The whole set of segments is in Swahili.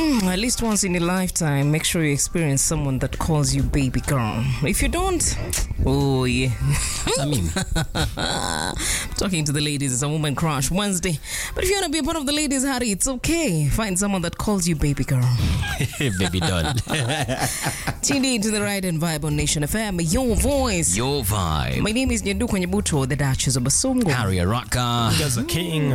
Mm, at least once in a lifetime, make sure you experience someone that calls you baby girl. If you don't, oh yeah. I mean, Talking to the ladies is a woman crush Wednesday. But if you want to be a part of the ladies' Harry, it's okay. Find someone that calls you baby girl. baby doll. Tune in to the Ride and Vibe on Nation FM, your voice. Your vibe. My name is Nyanduko Nyabuto, the Duchess of Basungu. Harry Araka. Gaza King.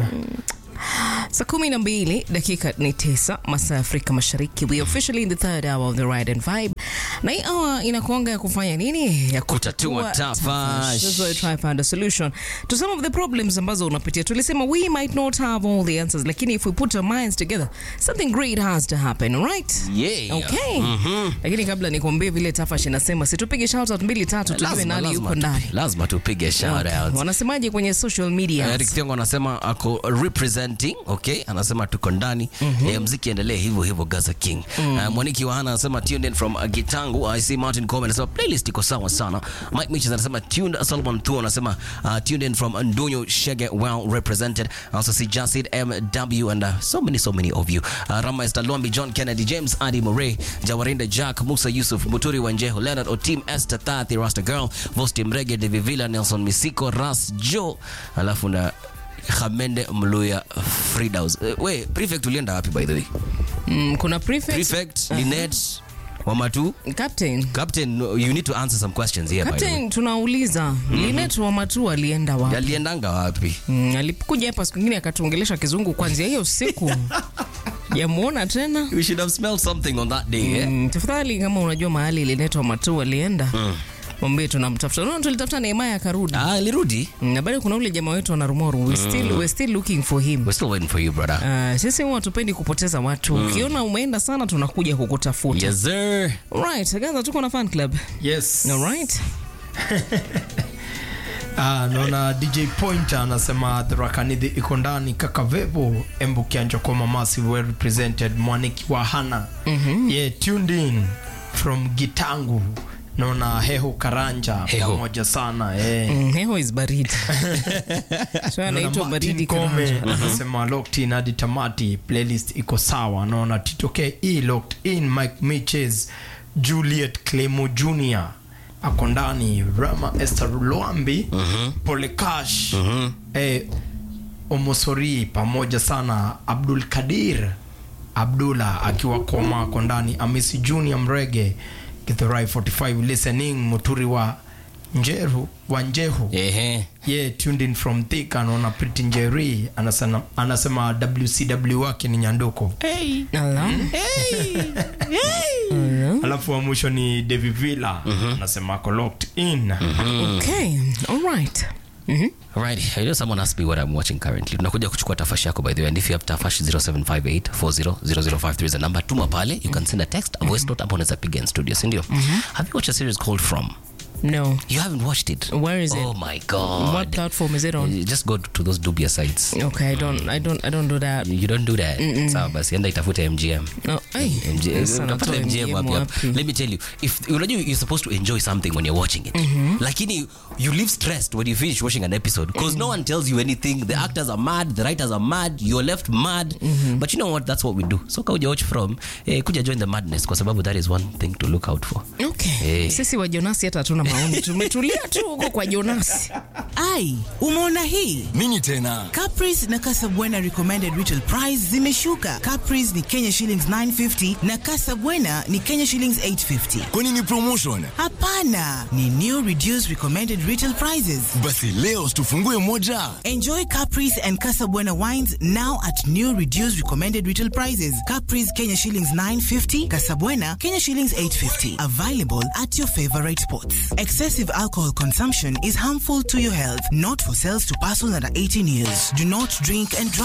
Saa kumi na mbili dakika ni tisa masaa ya Afrika Mashariki. We officially in the third hour of the Ride and Vibe, na hii hour inakuanga ya kufanya nini? Ya Kutatua tafash. That's why we try find a solution to some of the problems ambazo unapitia. Tulisema we might not have all the answers, lakini if we put our minds together something great has to happen, right? Yeah. Okay. Lakini kabla nikuambie vile Tafash inasema, situpige shout out mbili tatu tujue Lazima, nani lazima yuko ndani. tupi- lazima tupige shout out. Wanasemaje kwenye social media? Eric Thiongo anasema ako representing, okay? Anasema tuko ndani. Eh, mziki endelee hivyo hivyo Gaza King. Uh, Mwaniki wa Hana anasema tuned in from uh, Gitangu. I see Martin Coleman anasema playlist iko sawa sana. Mike Mitchell anasema tuned Solomon Thu anasema uh, tuned in from Ndunyo Shege well represented. I also see Jasid MW and uh, so many so many of you. Uh, Rama Esther Lombi, John Kennedy, James Adi Murray, Jawarinda Jack, Musa Yusuf, Muturi Wanjeho, Leonard Otim, Esther Tati, Rasta Girl, Vosti Mrege, Devi Villa, Nelson Misiko, Ras Joe, alafu na Hamende Mluya Fridaus. Uh, we, prefect ulienda wapi by the way? Mm, kuna prefect, Prefect, Linet, Wamatu, captain Captain, you need to answer some questions here by the way. Captain, tunauliza Linet wa Matu alienda wapi? Aliendanga wapi? Mm, alikuja hapa siku ingine akatuongelesha kizungu kwanzia hiyo siku jamuona tena. We should have smelled something on that day, eh? Mm, tafadhali kama unajua mahali Linet wa Matu alienda mwambie tunamtafuta. Unaona tulitafuta Nehemaya akarudi. Ah, alirudi. Mm, na bado kuna ule jamaa wetu anarumoru. We still, we still looking for him. We're still waiting for you, brother. Uh, sisi huwa hatupendi kupoteza watu. Ukiona umeenda sana tunakuja kukutafuta. Yes, sir. Right, Gaza tuko na fan club. Yes. All right. Ah, naona DJ Pointer anasema Therakanidhi iko ndani Kakavevo Embu Kianjokoma Massive well represented Mwaniki wa Hana yeah, tuned in from Gitangu naona Heho Karanja Heho. pamoja sana eh. Mm, heho is baridi. so Naona anaitwa Martin baridi Kome karanja. anasema locked in hadi tamati playlist iko sawa naona Tito K E locked in Mike Miches Juliet Clemo Jr ako ndani Rama Esther Luambi Pole Cash eh, Omosori pamoja sana Abdul Kadir Abdullah akiwa koma ako ndani Amisi Junior Mrege Kithurai 45 listening Muturi wa Njeru wa Njehu Ehe. yeah, tuned in from Thika anaona Pretty Njeri anasema, anasema WCW wake ni Nyanduko Ala. alafu wa mwisho ni Devi Villa anasema ako locked in Okay. All right. Mhm. Alright, I know someone asked me what I'm watching currently. Tunakuja kuchukua tafashi yako by the way. And if you have tafashi 0758400053 is the number. Tuma pale. You can send a text, a voice note, hapo unaweza piga in studio, si ndio? Have you watched a series called From? No. You haven't watched it? Where is it? Oh my god. What platform is it on? Uh, Just go to those dubious sites. Okay, I don't I don't I don't do that. You don't do that. Sawa basi enda itafute MGM. No. Hey. MGM, Sasa utapata natoa MGM wapi hapo. wapi? Let me tell you, if unajua you're supposed to enjoy something when you're watching it, lakini you live stressed when you finish watching an episode because no one tells you anything. The actors are mad, the writers are mad, you're left mad. But you know what? That's what we do. So kauja watch from, eh, kuja join the madness kwa sababu that is one thing to look out for. Okay. Eh. Sisi wa Jonasi hata hatuna maoni. Tumetulia tu huko kwa Jonasi. ai umeona hii nini tena Caprice na Casabwana recommended retail price zimeshuka. Caprice ni Kenya shillings 950 na Casabwana ni Kenya shillings 850. kwani ni promotion Hapana, ni new reduced recommended retail prices. basi leo tufungue moja Enjoy Caprice and Casabwana wines now at new reduced recommended retail prices. Caprice Kenya shillings 950, Casabwana Kenya shillings 850. Available at your favorite spots. Excessive alcohol consumption is harmful to your health, not for sales to persons under 18 years. Do not drink and drive.